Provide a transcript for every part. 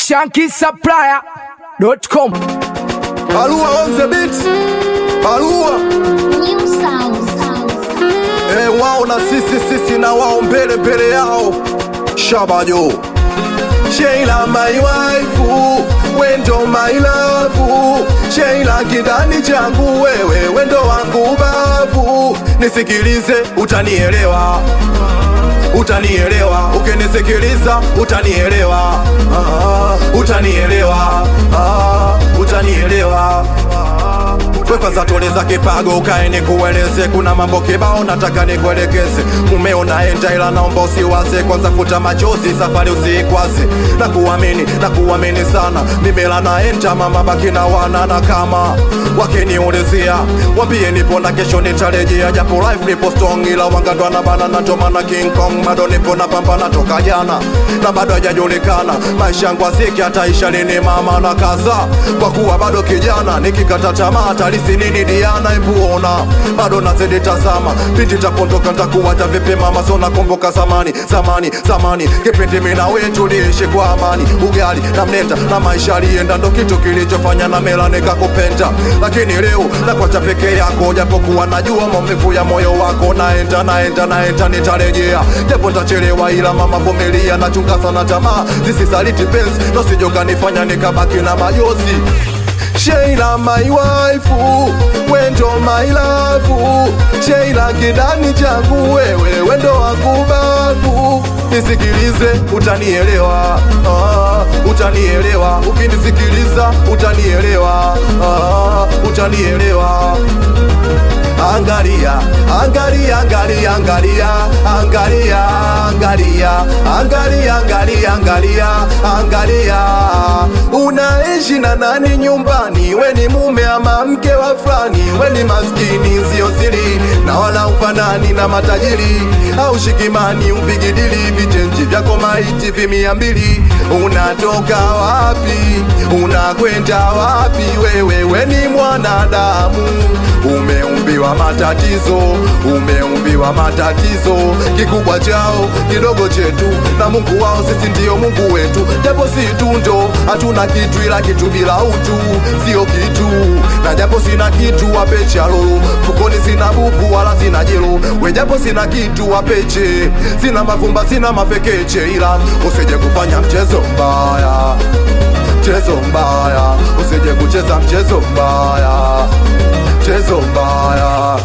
shankisupplier.com. Barua on the beat. Barua. New sound. Eh, wao na sisi sisi na wao mbele mbele yao. Shabajo. Sheila my wife, wendo my love. Sheila kidani changu wewe, wendo wangu babu. Nisikilize utanielewa. Utanielewa ukinisikiliza, utanielewa. Ah, utanielewa. Ah, utanielewa. We kwanza tuliza kipago ukae nikueleze, kuna mambo kibao nataka nikuelekeze. Mumeo naenda ila naomba usiwaze, kwanza futa machozi, safari usiikwaze. Na kuamini na kuamini sana, mimela naenda mama baki na wana, na kama wakiniulizia wambie nipo na kesho nitarejea, japo life nipo strong, ila wangandwa na bana na ndo maana King Kong bado nipo na pambana toka jana na bado hajajulikana maisha yangu aziki ataisha lini, mama na kaza kwa kuwa bado kijana, nikikata tamaa talisi nini Diana, embuona bado nazidi tazama, pindi tapondoka ntakuwacha vipi mama, so nakumbuka zamani zamani zamani, kipindi mimi na wewe tuliishi kwa amani, ugali na mlenda na maisha alienda, ndo kitu kilichofanya na mela nikakupenda, lakini leo nakwacha peke yako, japokuwa najua maumivu ya moyo wako, naenda naenda naenda, nitarejea japo ntachelewa, ila mama vumilia, nachunga sana tamaa zisisaliti penzi, nosijoka nifanya nikabaki na majozi Sheila my wife, wendo my love. Sheila kidani changu wewe, wendo wangu babu. Nisikilize utanielewa, ah, utanielewa. Ukinisikiliza utanielewa, ah, utanielewa. Angalia, angalia, angalia, angalia, angalia, angalia, angalia, angalia, angalia, angalia. Unaishi na nani nyumbani? We ni mume ama mke wa fulani? We ni maskini sio siri, na wala ufanani na matajiri au shikimani, upigidili vichenji vyako maiti vimia mbili. Unatoka wapi? Unakwenda wapi? Wewe we ni mwanadamu, umeumbiwa matatizo, umeumbiwa matatizo. Kikubwa chao kidogo chetu, na Mungu wao sisi ndiyo Mungu wetu, japo si tundo, hatuna kitu, ila kitu bila utu sio kitu, na japo sina kitu wapechalo mfukoni, sina buku wala sina jelo, we japo sina kitu wapeche, sina mavumba, sina mafekeche, ila usije kufanya mchezo mbaya mchezo mbaya, usije kucheza mchezo mbaya, mchezo mbaya.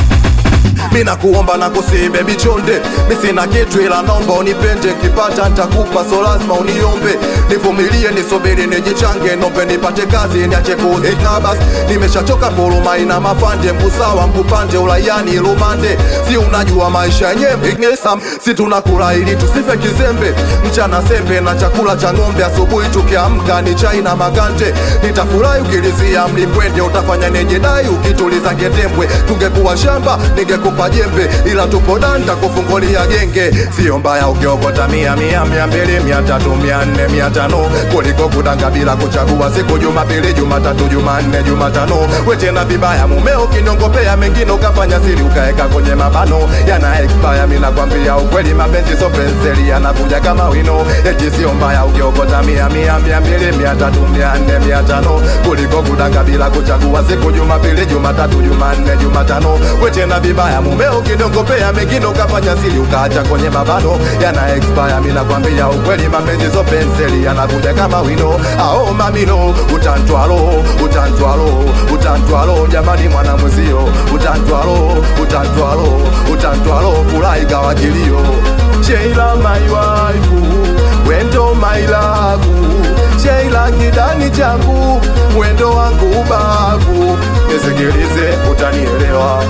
Mina kuomba na kusihi baby chonde, mi sina kitu ila naomba unipende, kipata nitakupa, so lazima uniombe, nivumilie, nisubiri, nijichange, nombe nipate kazi, niache kuikabas, nimeshachoka dhuluma ina mafande, mbusawa mkupande, ulaiani lumande, si unajua maisha yenyewe ignesam, si tunakula ili tusife kizembe, mchana sembe na chakula cha ng'ombe, asubuhi tukiamka ni chai na makande, nitafurahi ukilizia mlimbwende, utafanya nejedai ukituliza ngedembwe, tungekuwa shamba ningekupa jembe, ila tupo danda kufungulia genge. Sio mbaya ukiokota mia mia mia mbili mia tatu mia nne mia tano kuliko kudanga bila kuchagua siku Jumapili, Jumatatu, Jumanne, Jumatano. We tena vibaya mumeo kinyongopea mengine ukafanya siri ukaeka kwenye mabano yana expire. Mimi nakwambia ukweli, mapenzi so penseli yanakuja kama wino. Eti sio mbaya ukiokota mia mia mia mbili mia tatu mia nne mia tano kuliko kudanga bila kuchagua siku Jumapili, Jumatatu, Jumanne, Jumatano. We tena vibaya mumeo kinongopea mengine ukafanya siri ukaacha kwenye mabano yana expire. Mimi nakwambia ukweli, mapenzi so penseli yanakuja kama wino. Ao mamino utantwalo utantwalo utantwalo, jamani mwana mwezio utantwalo utantwalo utantwalo, furahi kawa kilio. Sheila my wife, wendo my love, Sheila kidani changu, mwendo wangu bavu, nisikilize utanielewa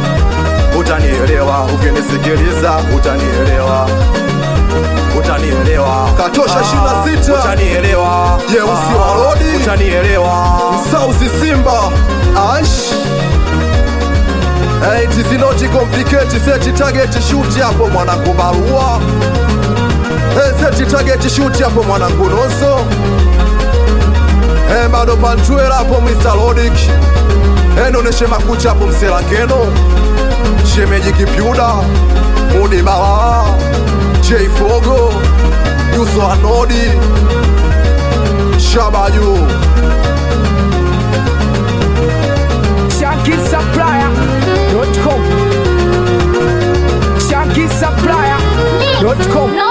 utanielewa ukinisikiliza utanielewa utanielewa katosha shina sita utanielewa jeusi wa rodi utanielewa sausi simba ash Hey, it is not complicated set target shoot hapo mwanangu barua hey, set target shoot hapo mwanangu noso hey, bado pantwela hapo Mr. Lodic hey, noneshe makucha hapo mselangeno shemeji kipyuda mudi bala J Fogo Yuso Anodi Shabaju ShankySupplier.com ShankySupplier.com